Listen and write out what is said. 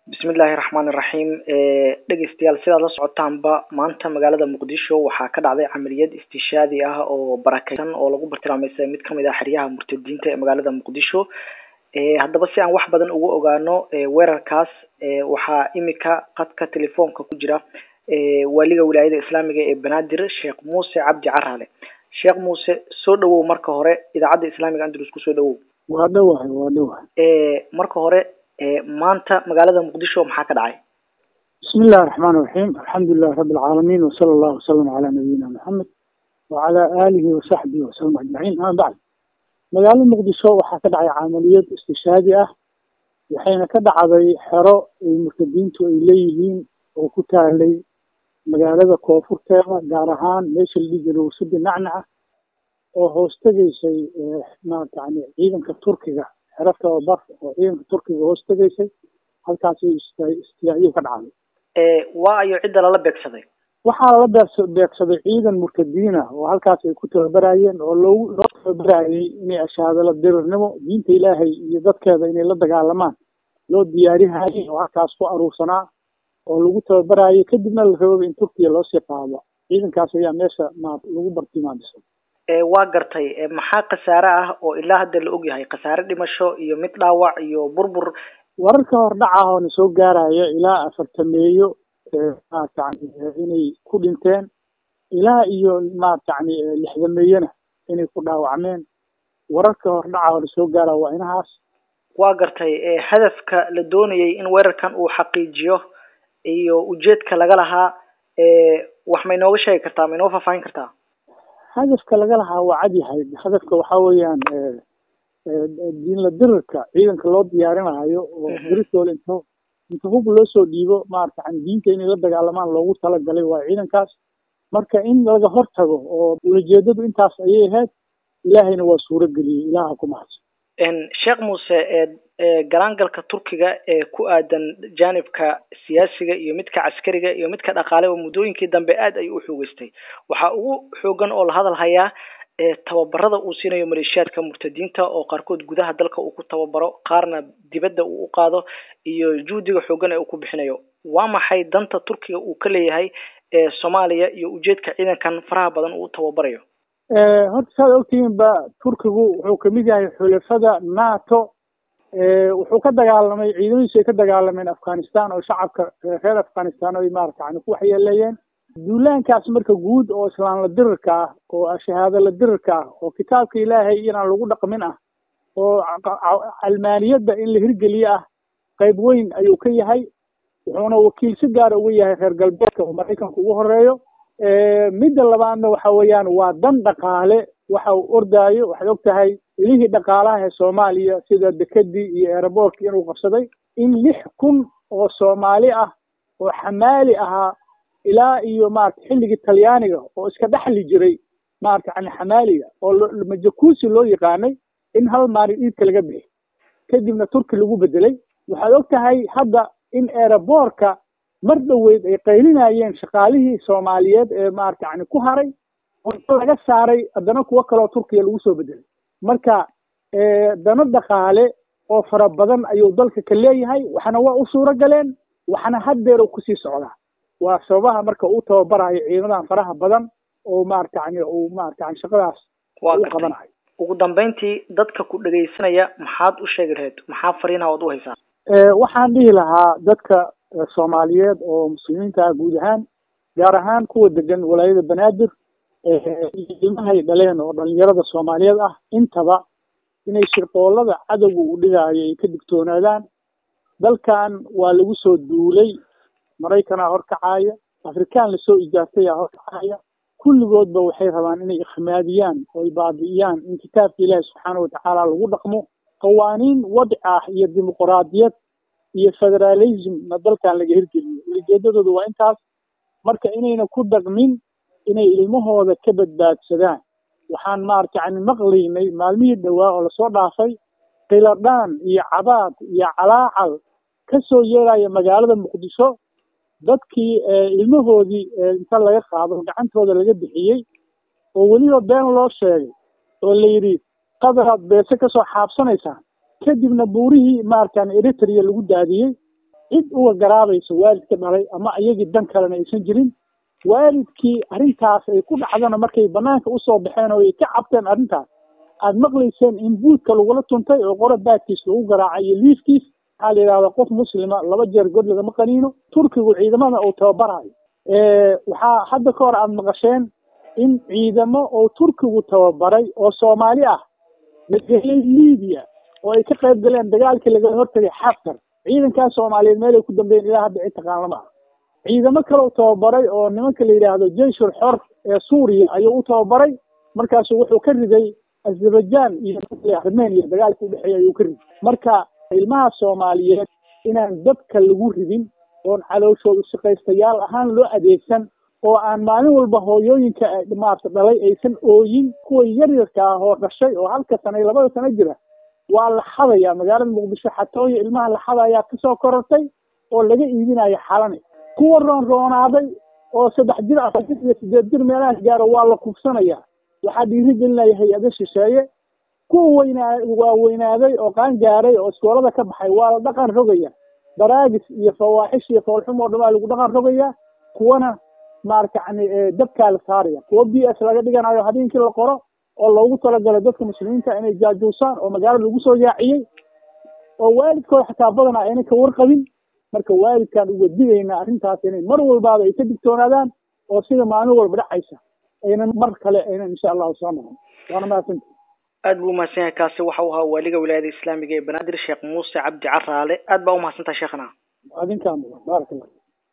bismillahi raxmaan iraxiim dhegeystayaal sidaad la socotaanba maanta magaalada muqdisho waxaa ka dhacday camaliyad istishaadi ah oo barakeysan oo lagu bartilmaameystay mid kamid ah xeryaha murtadiinta ee magaalada muqdisho haddaba si aan wax badan uga ogaano weerarkaas waxaa imika qadka telefoonka ku jira waaliga wilaayada islaamiga ee banaadir sheekh muuse cabdi caraale sheekh muuse soo dhawow marka hore idaacadda islaamiga andalus kusoo dhawow waa dhawahay waa dhawahay marka hore maanta magaalada muqdisho maxaa ka dhacay bismi illahi raxmaan iraxiim alxamdulilahi rabi alcaalamiin wasala allahu wasalam calaa nabiyina maxamed wacala aalihi wasaxbihi wasalam ajmaciin ama bacd magaalada muqdisho waxaa ka dhacay camaliyad istishaadi ah waxayna ka dhacday xero ay murtadiintu ay leeyihiin oo ku taalay magaalada koonfurteeda gaar ahaan meesha la dhihi jiray wasadi nacnaca oo hoos tegaysay maarata yani ciidanka turkiga xero tababar oo ciidanka turkiga hoos tegaysay halkaasi istiyaacyo ka dhacday waa ayo cidda lala beegsaday waxaa lala beegsa beegsaday ciidan murtadiina oo halkaas ay ku tababarayeen oo loogu loo tababarayay inay ashaadala dirirnimo diinta ilaahay iyo dadkeeda inay la dagaalamaan loo diyaarihayay oo halkaas ku aruursanaa oo lagu tababarayay kadibna la rababa in turkiya loosii qaado ciidankaas ayaa meesha ma lagu bartilmaamisa waa gartay maxaa khasaare ah oo ilaa hadda la og yahay khasaare dhimasho iyo mid dhaawac iyo burbur wararka hordhaca oo na soo gaaraya ilaa afartameeyo maarata yani inay ku dhinteen ilaa iyo maarata yani lixdameeyona inay ku dhaawacmeen wararka hordhaca oo na soo gaaraya waa inahaas waa gartay hadafka la doonayay in weerarkan uu xaqiijiyo iyo ujeedka laga lahaa wax ma inooga sheegi kartaa ma inoo faahfaahin kartaa hadafka laga lahaa waa cad yahay hadafka waxa weeyaan diinla dirirka ciidanka loo diyaarinayo oo dirirtooda inta inta hub loo soo dhiibo maarata yani diinta inay la dagaalamaan loogu talagalay waa ciidankaas marka in laga hortago oo ulajeedadu intaas ayay ahayd ilaahayna waa suuro geliyey ilaaha ku mahadsan sheekh muuse garaangalka turkiga ee ku aadan janibka siyaasiga iyo midka caskariga iyo midka dhaqaale oo muddooyinkii dambe aad ayuu uxoogeystay waxaa ugu xoogan oo la hadal hayaa tababarada uu siinayo maleeshiyaadka murtadiinta oo qaarkood gudaha dalka uu ku tababaro qaarna dibadda uu u qaado iyo juhdiga xoogan ee uu ku bixinayo waa maxay danta turkiga uu ka leeyahay soomaaliya iyo ujeedka ciidankan faraha badan uu tababarayo horta saad ogtihiin ba turkigu wuxuu kamid yahay xulafada nato wuxuu ka dagaalamay ciidamadiisu ay ka dagaalameen afghanistan oo shacabka reer afghanistan ay maarata yani ku waxyeeleeyeen duulaankaas marka guud oo islaamla dirirka ah oo shahaadala dirirka ah oo kitaabka ilaahay inaan lagu dhaqmin ah oo calmaaniyadda in la hirgeliye ah qayb weyn ayuu ka yahay wuxuuna wakiil si gaara uga yahay reer galbeedka oo maraykanka ugu horeeyo midda labaadna waxa weeyaan waa dan dhaqaale waxa uu ordaayo waxaad og tahay ilihii dhaqaalaha ee soomaaliya sida dekedii iyo eeraboorkii inuu qabsaday in lix kun oo soomaali ah oo xamaali ahaa ilaa iyo maarata xilligii talyaaniga oo iska dhexli jiray maarata yani xamaaliga oo majakuusi loo yaqaanay in hal maalin iidka laga bixi kadibna turki lagu bedelay waxaad og tahay hadda in eeraboorka mar dhoweyd ay qaylinayeen shaqaalihii soomaaliyeed ee maarata yani ku haray oo laga saaray haddana kuwo kaleo turkiya lagu soo bedelay marka dano dhaqaale oo fara badan ayuu dalka ka leeyahay waxna waa u suuro galeen waxna haddeer u kusii socdaa waa sababaha marka uu tababarayo ciidamadan faraha badan oo maarata yani uu maarata yani shaqadaas u qabanayo ugu dambeyntii dadka ku dhegaysanaya maxaad u sheegi lahayd maxaa fariinaha oad u haysaa waxaan dhihi lahaa dadka soomaaliyeed oo muslimiinta ah guud ahaan gaar ahaan kuwa degan walaayada banaadir ilmahay dhaleen oo dhalinyarada soomaaliyeed ah intaba inay shirqoolada cadowga uu dhigaayo ay ka digtoonaadaan dalkan waa lagu soo duulay maraykanaa horkacaya afrikaan lasoo ijaartayaa horkacaya kulligoodba waxay rabaan inay ikhmaadiyaan oo ay baabi'iyaan in kitaabka ilaahi subxaana watacaala lagu dhaqmo qawaaniin wadci ah iyo dimuquraadiyad iyo federalismna dalkan laga hirgeliyo ulijeedadooda waa intaas marka inayna ku dhaqmin inay ilmahooda ka badbaadsadaan waxaan maarata yani maqlaynay maalmihii dhowaa oo lasoo dhaafay kiladhaan iyo cabaad iyo calaacal ka soo yeeraya magaalada muqdisho dadkii ilmahoodii inta laga qaado gacantooda laga bixiyey oo weliba been loo sheegay oo la yidhi qadaraad beese kasoo xaabsanaysaan kadibna buurihii maaratan eritrea lagu daadiyey cid uga garaabayso waalidka dhalay ama iyagii dan kalena aysan jirin waalidkii arrintaas ay ku dhacdana markay banaanka usoo baxeen oo ay ka cabteen arrintaas aada maqlayseen in buudka lagula tuntay oo qora baadkiis lagu garaacay iyo liifkiis waxaa la yidhahdaa qof muslima laba jeer god lagama qaniino turkigu ciidamada uu tababarayo waxaa hadda ka hor aada maqasheen in ciidamo oo turkigu tababaray oo soomaali ah la geliyey libiya oo ay ka qayb galeen dagaalkii lagala hortagay xaftar ciidankaas soomaaliyeed meel ay ku dambeeyeen ilaa hadda cid taqaan lama ah ciidamo kaleu tababaray oo nimanka la yidhaahdo jeyshul xor ee suuriya ayuu u tababaray markaasu wuxuu ka riday azerbaijan iyo armenia dagaalka udhexeeya ayuu ka riday marka ilmaha soomaaliyeed inaan dadka lagu ridin oon calooshooda shaqaystayaal ahaan loo adeegsan oo aan maalin walba hooyooyinka maarta dhalay aysan ooyin kuwa yaryarka ah oo dhashay oo halka sana iyo labada sano jira waa la xadaya magaalada muqdisho xatooya ilmaha la xadayaa kasoo korortay oo laga iibinayo xalane kuwa roon roonaaday oo saddex jir afar jir iyo sideed jir meelahaas gaaro waa la kufsanaya waxaa dhiirigelinaya hay-ado shisheeye kuwa weynaa waa weynaaday oo qaan gaaray oo iskoolada ka baxay waa la dhaqan rogaya daraagis iyo fawaaxish iyo foolxum oo dhamaa lagu dhaqan rogaya kuwana maarata yani dabkaa la saaraya kuwa b s laga dhiganayo habeenkii la qoro oo loogu talagalo dadka muslimiinta inay jaajuusaan oo magaalada lagu soo yaaciyey oo waalidkooda xataa badanaa ayna ka warqabin marka waalidkaan uga digaynaa arrintaas inay mar walbaaba ay ka digtoonaadaan oo sida maalin walba dhacaysa aynan mar kale aynan insha allahu soo noqon waana mahadsanti aad buu umahadsan yahay kaasi waxa uu ahaa waaliga wilaayada islaamiga ee banaadir sheekh muuse cabdi caraale aad baa umahadsantaha sheekhana adinkaa mudan baarak allah